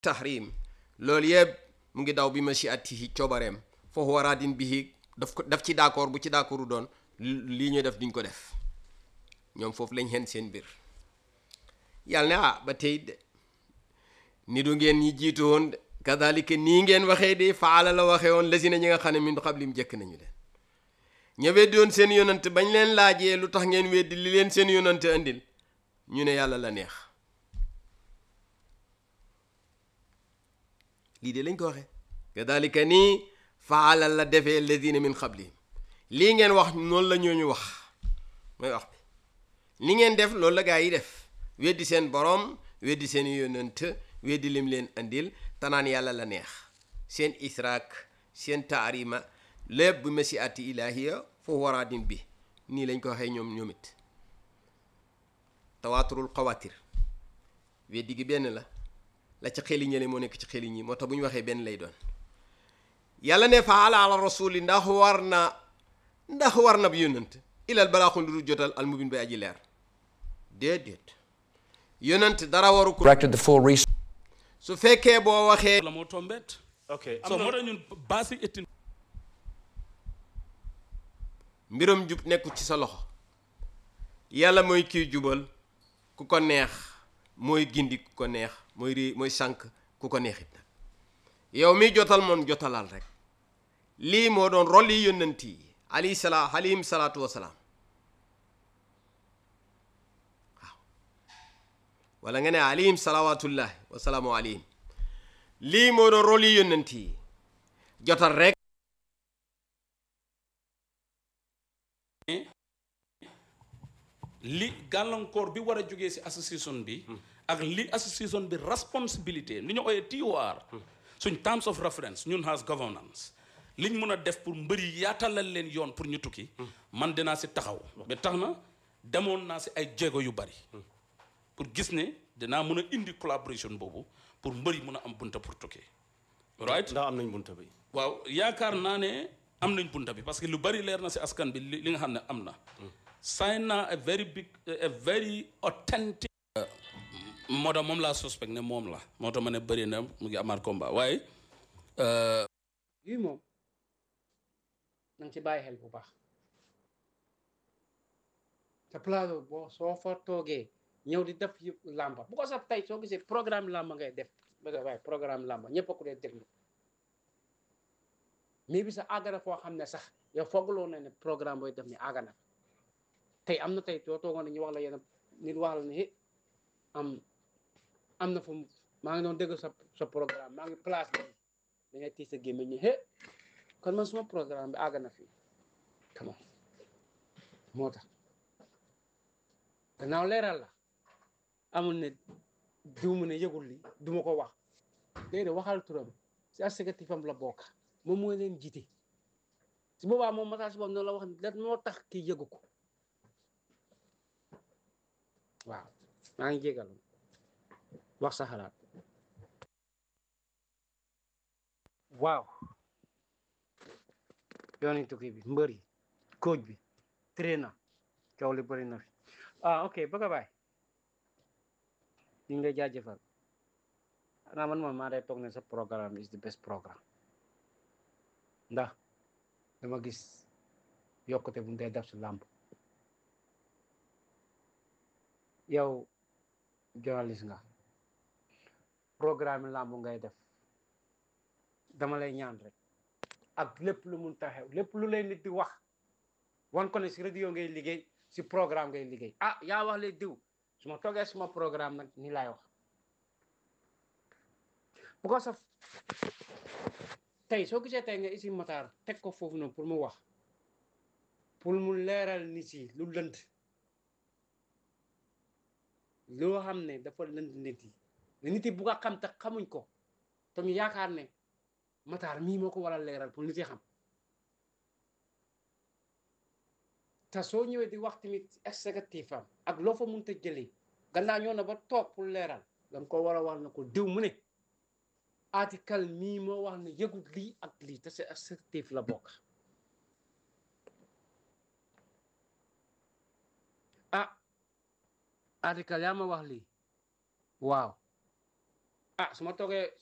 tahrim loolu yëpp mu ngi daw bi mashiatihi coobareem foofu waraadin bihi daf ko daf ci d'accord bu ci d'accordu doon lii ñuy def duñ ko def ñoom foofu lañ xen seen mbir yàlla ne ah ba tey de ni du ngeen ñi jiitu woon de kadalika nii ngeen waxee de faala la waxee woon lasina ñi nga xam ne min qablim jëkk nañu leen ña weddi woon seen yonante bañ leen laajee lu tax ngeen weddi li leen seen yonante andil ñu ne yàlla la neex lii de lañ ko waxee kadalika nii faala la defee ladina min qablihim lii ngeen wax noonu la ñooñu wax mooy wax bi li ngeen def loolu la gaa yi def weddi seen borom weddi seen yonant weddi lim leen andil tanaan yàlla la neex seen israak seen taarima lépp bu masi ati ilahiya foofu waraadin bi nii lañ ko waxee ñoom ñoom it tawaaturul xawaatir weddi gi benn la la ci xeli ñële moo nekk ci xeli ñi moo tax bu ñu waxee benn lay doon yàlla ne fa ala ala rasuli ndax war na ndax war na bi yonant ilal balaaxul lu jotal al mubin bay aji leer déedéet yonant dara waru ko directed the full research su fekkee boo waxee la moo tombet ok so moo tax ñun basic etin mbiram jub nekkul ci sa loxo yàlla mooy kiy jubal ku ko neex mooy gindi ku ko neex mooy ri mooy sànq ku ko neexit nag yow mi jotal moom jotalal rek lii moo doon rôle yi yónnant yi alayhi salaam alayhim salaatu wasalaam waaw wala nga ne alayhim salawaatullahi wasalaamu alayhim lii moo doon rôle yi yónnant yi jotal rek li gàllankoor bi war a jógee si association bi ak li association bi responsibilité ni ñu ooyee TOR suñ terms of reference ñun has governance liñ mun a def pour mbëri yaatalal leen yoon pour ñu tukki man dinaa si taxaw ba tax na demoon naa si ay jéego yu bari pour gis ne dinaa mun a indi collaboration boobu pour mbëri mun a am bunta pour tukki right ndax am nañ bunta bi waaw yaakaar naa ne am nañ bunta bi parce que lu bari leer na si askan bi li li nga xam ne am na sign na a very big a very authentic moo tax moom laa suspect ne moom la moo tax ma ne bëri na mu ngi amaat combat waaye yii moom na nga ci bàyyi xel bu baax te plateau boo soo fa toogee ñëw di def yëpp làmba bu ko sax tey soo gisee programme làmba ngay def ba waaye programme làmba ñëpp a ko dee déglu mais bi sa àgg na foo xam ne sax yow foogloo na ne programme booy def ni àgg na tey am na tey soo toogoon ne ñu wax la yenn nit wax la ne eh am am na fu maa ngi doon dégg sa sa programme maa ngi place bi da ngay tiis sa gémmiñ ñi eh kon man suma programme bi àgg na fii come on moo tax gannaaw leeral la amul ne diw mu ne yëgul li du ma ko wax déedéet waxal turam si exécutif am la bokk moom mooy leen jiite si boobaa moom message boobu noonu la wax lan moo tax kii yëgu ko waaw maa ngi jégalu wax sa xalaat waaw yooni tukki bi mbër yi coach bi traîner coow li bëri na fi ah ok bëgg a baay ñu ngi lay jaajëfal xanaa man moom maa day toog ne sa programme is the best programme ndax dama gis yokkute bu mu dee def si làmb yow journaliste nga programme làmb ngay def dama lay ñaan rek ak lépp lu mun taxew lépp lu lay nit di wax wan ko ne si radio ngay liggéey si programme ngay liggéey ah yaa wax le diw su ma toogee suma programme nag ni laay wax bu ko saf tey soo gisee tey nga isi Matar teg ko foofu noonu pour mu wax pour mu leeral nit yi lu lënt loo xam ne dafa lënt nit yi ne nit yi bu ko xam te xamuñ ko te ñu yaakaar ne Matar mii moo ko war a leeral pour nit yi xam te soo ñëwee di wax tamit exécutif am ak loo fa mënta jëlee gannaaw ñoo na ba toog pour leeral danga ko war a wax na ko diw mu ne article mii moo wax ne yëgut lii ak lii te c'est exécutif la bokk ah article yaa ma wax lii waaw ah su ma toogee